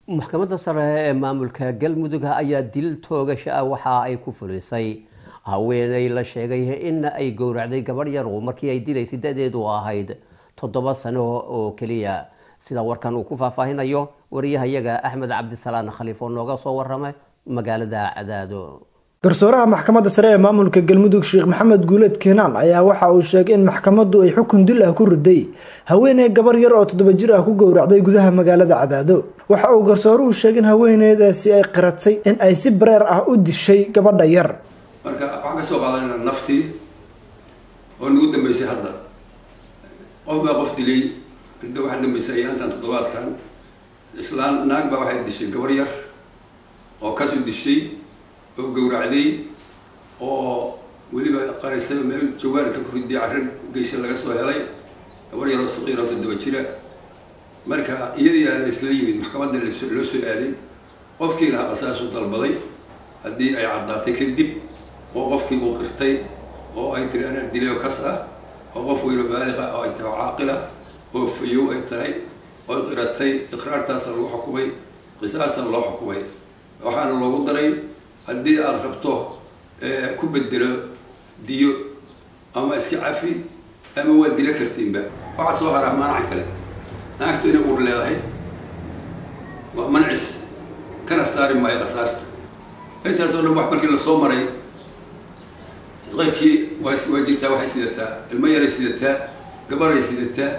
maxkamadda sare ee maamulka galmudug ayaa dil toogasho ah waxa ay ku fulisay haweeney la sheegay in ay gowracday gabadh yaru markii ay dilaysay da-deedu ahayd toddoba sano oo keliya sida warkan uu ku faahfaahinayo wariyahayaga axmed cabdisalaan khaliif oo nooga soo warama magaalada cadaado garsooraha maxkamadda sare ee maamulka galmudug sheekh maxamed guuleed keenaan ayaa waxa uu sheegay in maxkamaddu ay xukun dil ah ku riday haweeney gabar yar oo toddoba jir ah ku gowracday gudaha magaalada cadaado waxa uu garsooruhu sheegay in haweeneydaasi ay qiratay in ay si bareer ah u dishay gabadha yar marka waxaan ka soo qaadanayna naftii oo nagu dambeysay hadda qof baa qof dilay inta waxaa dambeysay ayaantan toddobaadkan islaan naag baa waxay dishay gabar yar oo kasoo dishay oo gowracday oo weliba qarisay meel jawaarinka ku riday carri geysha laga soo helay gabar yar oo saqiir oo toddoba jira marka iyadii aa laisla yimid maxkamadda loo soo aaday qofkii lahaa qasaasuu dalbaday haddii ay caddaatay kadib oo qofkii uu qirtay oo ay tiri anaa dilay oo kas ah oo qof weyno baaliqa oo ay tahay oo caaqila oo fayow ay tahay oo qiratay iqraartaasa lagu xukumay qisaasa loo xukumay waxaana loogu daray haddii aada rabto ku bedelo diyo ama iska cafi ama waa dilo kartiinba waxaa soo haraa maanaca kale naagtu inay ur leedahay waa mancis kana saari maayo qasaasta intaasoo dhan wax markii lasoo maray qaybkii waa waa jirtaa waxay sidataa ilmo yaray sidataa gabaray sidataa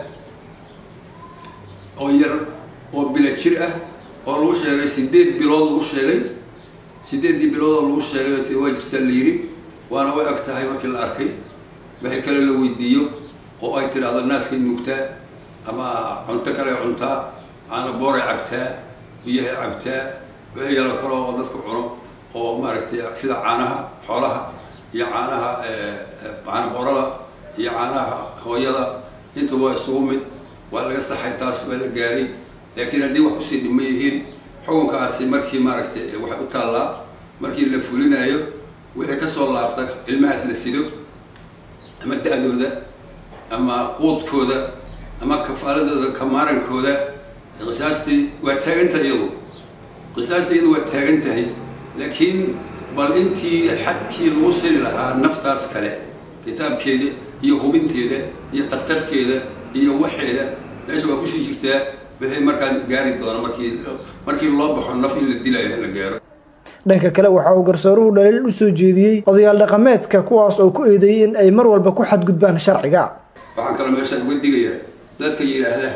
oo yar oo bila jir ah oo lagu sheegay sideed bilood lagu sheegay sideeddii bilood oo lagu sheegay t waa jirtaa la yidhi waana way ag tahay markii la arkay wixii kale la weydiiyo oo ay tidhaahdo naaskay nuugtaa ama cunto kale cuntaa caana booray cabtaa biyahay cabtaa wixii yalo kale oo dadku cuno oo maaragtay sida caanaha xoolaha iyo caanaha caana boorada iyo caanaha hooyada intuba waa isugu mid waa laga saxay taas baa la gaaray laakiin haddii wax kusii dhima yihiin xukunkaasi markii maaragtay waxay u taallaa markii la fulinayo wixii kasoo laabta ilmahaas la sido ama da-dooda ama quudkooda ama kafaaladooda kamaarankooda qisaastii waa taagantahay iyadu qisaastii iyadu waa taagan tahay laakiin bal intii xadkii lagu siri lahaa naftaas kale kitaabkeeda iyo hubinteeda iyo daktarkeeda iyo waxeeda meesha waa kusii jirtaa wixii markaa gaari doona markii markii loo baxo naf in la dilayo la gaaro dhanka kale waxa uu garsooruhu dhaliil u soo jeediyey odayaal dhaqameedka kuwaas oo ku eedeeyay in ay mar walba ku xadgudbaan sharciga waxaan kaloo meeshaan uga digayaa dadka yidhaahda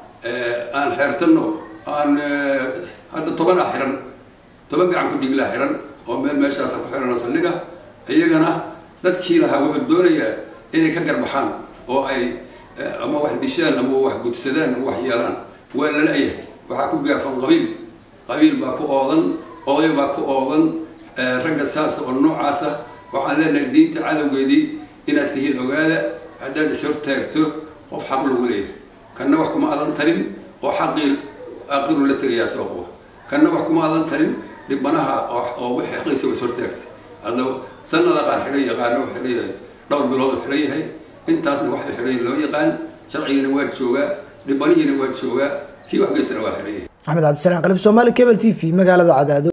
aan xeertano aan hadda toban ah xiran toban gacan ku dhiglaa xiran oo meel meeshaasa ku xiran saldhiga iyagana dadkii lahaa wuxuu doonayaa inay ka garbaxaan oo ay ama wax dishaan ama wax gudsadaan ama wax yeelaan waa lala-yahay waxaa ku gaafan qabiil qabiil baa ku oodan oday baa ku oodan ragga saasa oo noocaasa waxaan leenahay diinta cadowgeedii inaad tihiin ogaada haddaad is hortaagto qof xaq lagu leeyahay kanna wax kuma adan tarin oo xaqii aaqiru la tegayaa soo quba kanna wax kuma adan tarin dhibanaha oo wix xaqiisa is hortaagtay hadda sanada qaar xiran yahay qaarna u xiran yahay dhowr bilood u xiran yahay intaasna waxa xiran loo yaqaan sharcigana waa joogaa dhibanihiina waa joogaa kii wax geystana waa xiran yahay axmed cabdisalaan kalif soomaali cable t v magaalada cadaado